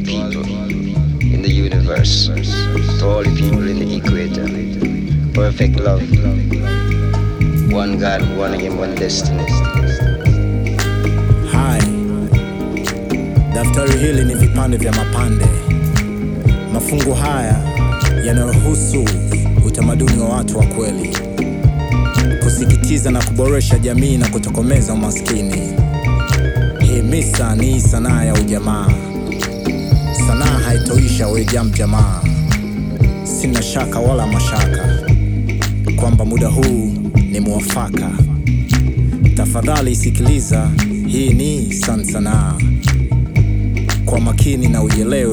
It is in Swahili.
people in the universe, to all the people in the equator. Perfect love. One God, one aim, one destiny. Hai, daftari hili ni vipande vya mapande. Mafungu haya yanayohusu utamaduni wa watu wa kweli, kusikitiza na kuboresha jamii na kutokomeza umaskini. Hii misa ni sanaa ya ujamaa, sanaa haitoisha wejam jamaa. Sina shaka wala mashaka kwamba muda huu ni muwafaka. Tafadhali sikiliza, hii ni Sansanaa kwa makini na uelewe